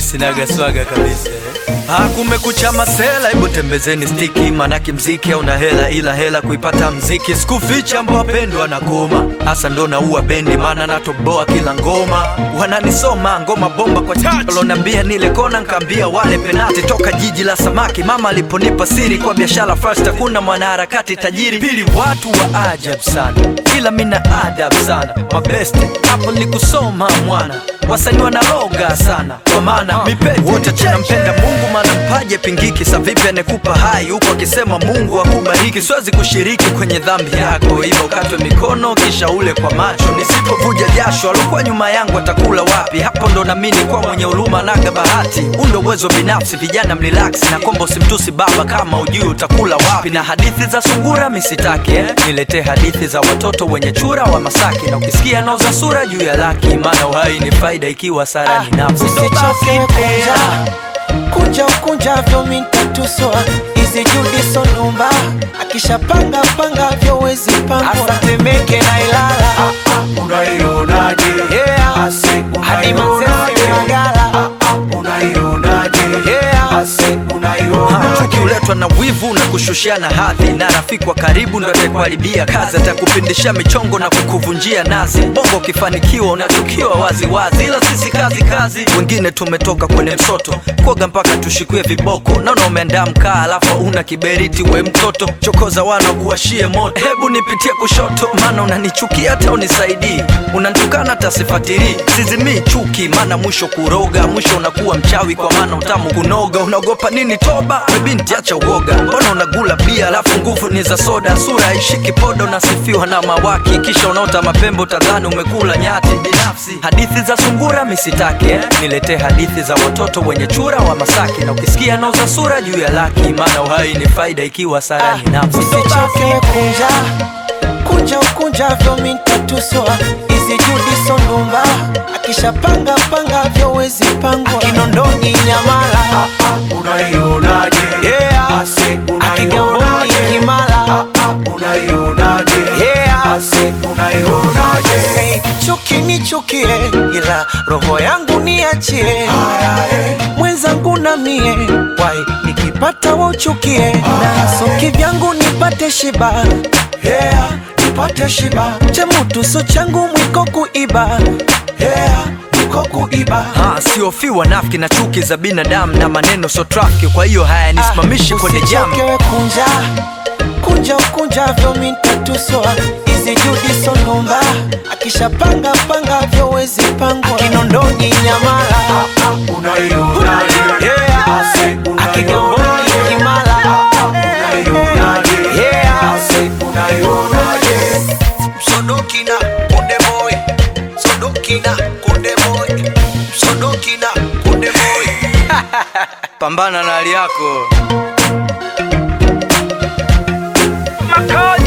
sinaga swaga kabisa Ah, kumekucha masela, hebu tembezeni stiki, manake mziki hauna hela, ila hela kuipata mziki. Sikuficha mbwa pendwa na goma, hasa ndo naua bendi, maana natoboa kila ngoma. Wananisoma ngoma bomba kwa chacho, lonambia nile kona, nkaambia wale penati. Toka jiji la samaki, mama aliponipa siri kwa biashara first, hakuna mwanaharakati tajiri. Pili, watu wa ajabu sana, ila mina adabu sana. Mabeste hapo ni kusoma mwana, wasanii wanaloga sana, kwa maana mipeti wote tunampenda Mungu maana mpaje pingiki. Sa vipi anekupa hai huku akisema Mungu akubariki? Siwezi kushiriki kwenye dhambi yako, hivyo ukatwe mikono kisha ule kwa macho. Nisipovuja jasho, alikuwa nyuma yangu atakula wapi? Hapo ndo namini kwa mwenye huruma naga bahati. Huu ndo uwezo binafsi, vijana mrelax na kombo, simtusi baba kama ujui utakula wapi. Na hadithi za sungura misitake eh? Niletee hadithi za watoto wenye chura wa Masaki, na ukisikia nauza sura juu ya laki, maana uhai ni faida ikiwa sara ni nafsi. Usichoke kunja kunja ukunjavyo mintatuswa izi judiso numba akishapanga panga vyo wezi pangwa asatemeke na Ilala Unaionaje? Yeah. Ase, hadi unaionaje? Manzese Magala Ah, ah, Unaionaje? Yeah. Ase, Ha, unaionaje? chuki huletwa na wivu na kushushiana hadhi, na rafiki wa karibu ndo atakuharibia kazi, atakupindisha michongo na kukuvunjia nazi. Bongo ukifanikiwa unachukiwa waziwazi, ila sisi kazi kazi. Wengine tumetoka kwenye msoto kuoga mpaka tushikie viboko. Naona umeandaa mkaa alafu una kiberiti, we mtoto chokoza wana kuwashie moto. Hebu nipitie kushoto, maana unanichukia hata unisaidii, unanitukana hata sifatilii. Sizimii chuki, maana mwisho kuroga, mwisho unakuwa mchawi, kwa maana utamu kunoga. Unaogopa nini toba? We binti acha uoga, mbona unagula bia alafu nguvu ni za soda? Sura haishiki podo, unasifiwa na mawaki, kisha unaota mapembo, tadhani umekula nyati. Binafsi hadithi za sungura misitake eh? Niletee hadithi za watoto wenye chura wa Masaki, na ukisikia nauza sura juu ya laki, maana uhai ni faida ikiwa sara ni nafsi. usichoke kunja kunja ukunjavyo mintatuswa izi judiso numba akishapanga panga vyo wezi pangwa kinondoni Nyamala Unaionaje? Yeah. Ase, akigamboni unaionaje? Kimala Ah, ah, Unaionaje? Yeah. Ase, unaionaje? Hey, chuki nichukie, ila roho yangu niachie. Haya, eh. Mwenzangu na mie wai, nikipata wauchukie, na soki vyangu nipate shiba. Yeah, nipate shiba. Chemutuso changu mwiko kuiba. Yeah, niko kuiba. Ha, siofiwa nafiki na chuki za binadamu na maneno so trafiki, kwa hiyo hayanisimamishi kwenye jamu. Usichoke kunja kunja ukunjavyo mintatuswa izi judiso numba akishapanga panga vyo wezi pangwa kinondoni Nyamala Unaionaje? Yeah. Ase, akigamboni unaionaje? Kimala Unaionaje? Yeah. Ase, unaionaje? Sodokina Konde Boy Sodokina Konde Boy Sodokina Konde Boy Pambana na hali yako. Makoy